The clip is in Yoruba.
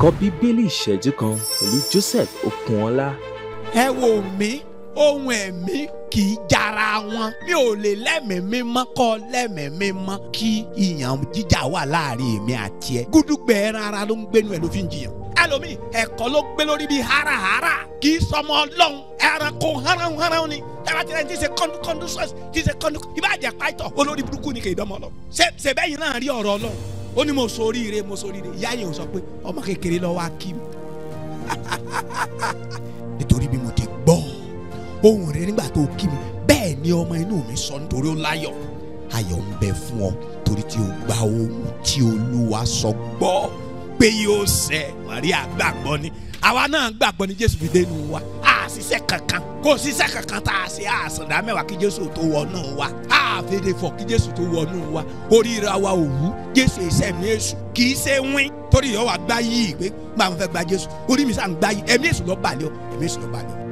ẹ̀kọ́ bíbélì ìṣẹ́jú kan pẹ̀lú Joseph Okunọlá. ẹ wò mí ohun ẹ̀mí kì í jara wọn mi ò lè lẹ́mìí mímọ́ kọ́ lẹ́mìí mímọ́ kí ìyàn jíjà wà láàrin èmi àti ẹ gúdúgbẹ̀ ẹran ara ló ń gbénu ẹ ló fi ń jiyàn ẹlòmíì ẹ̀kọ́ ló gbé lórí bíi hárahára kì í sọmọ ọlọ́run ẹranko háráhùn ni ẹ̀rọ tí wọ́n ti ṣe kọ́ndú sọ́ọ̀sì ti ṣe kọ́ndú ìbàjẹ́ pàtó olórí burúkú ni kì í dánmọ́ lọ. ṣe ṣe bẹ́yìn náà rí ọ̀rọ̀ ọlọ́run ó ní mo ṣoríire mo ṣoríire ìyá yẹn ò sọ pé ọmọ kékeré lọ́wọ́ á kí mi nítorí bí mo ti gbọ́ ohùn rẹ nígbà tó kí mi bẹ́ẹ̀ ni ọmọ inú mi sọ nítorí ó láyọ̀ ayọ̀ ń bẹ fún ọ torí tí o gba ohun tí olúwa sọ gbọ́ pé yóò ṣẹ Màríà gbàgbọ́ ni àwa náà gbàgbọ́ ni Jésù fi dénú wa a ṣiṣẹ́ kankan kò ṣiṣẹ́ kankan tá a ṣe àṣàdá mẹ́wàá kí Jésù tó wọnú wa a fèdè fọ kí Jésù tó wọnú wa oríra wa ò wú Jésù iṣẹ́ mi èṣù kì í ṣe wín torí ìyọ́ wa gbá yìí pé gbà wọn fẹ́ gba Jésù orí mi sàn gbá yìí ẹ̀mí èṣù lọ́ọ́ balẹ̀ ọ ẹ̀mí èṣù lọ́ọ́ balẹ̀ ọ